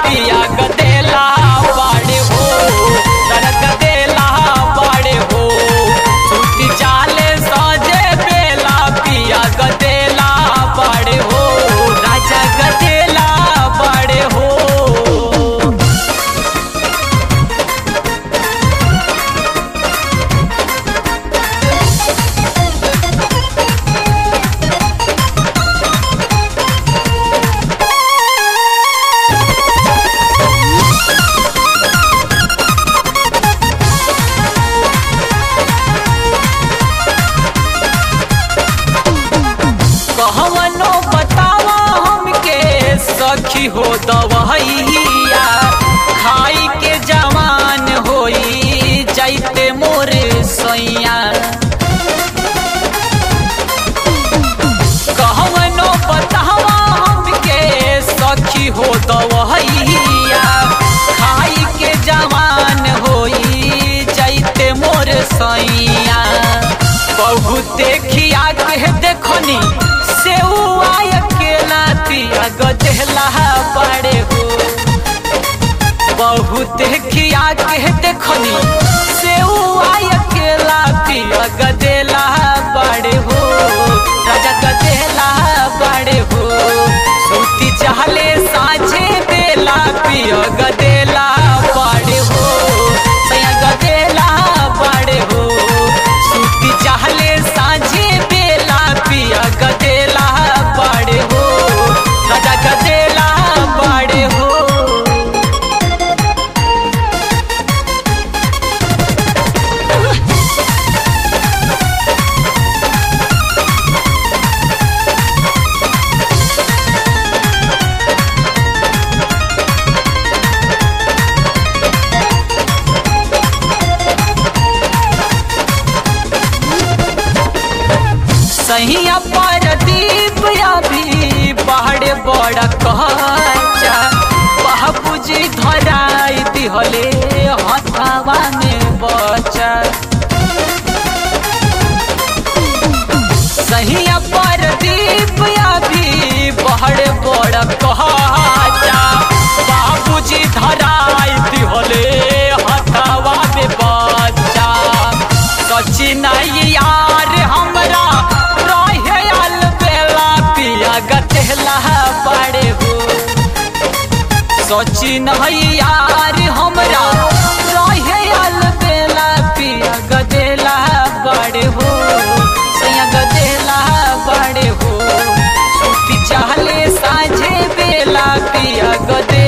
पिया गदेला बाड़े हो तर गदेला बाड़े हो छुट्टी चाले सजे बेला पिया गदेला बाड़े हो राजा गदेला बाड़े हो कहवनो बतावा हमके सखी हो दवैया खाई के जवान होई जाइते मोर सैया कहवनो बतावा हमके सखी हो दवैया खाई के जवान होई जाइते मोर सैया बहुत खिया के देखनी से अकेला तिया गजला बड़े हो बहुत खिया के देखनी से अकेला तिया गजला बड़े हो राजा गजला बड़े हो सूती चाहले साझे बेला पिया गदेला बड़े हो सैया गदेला बड़े हो सूती चाहले साझे बेला पिया गदेला बड़े हो राजा गदेला बड़े हो सहिया पर दीप अभी पहाड़ बड़ा कच्चा बाबूजी धराई दिहले हथावा में बचा सहिया पर दीप अभी पहाड़ बड़ा कच्चा बाबूजी धराई दिहले हथावा में बचा सचिन यार हमरा रहे आल बेला पिया गतेला बड़े हो सचिन यार हमरा रहे आल बेला पिया गदेला बड़े हो सैया गदेला बड़े हो सूती चाहले साझे बेला पिया गदे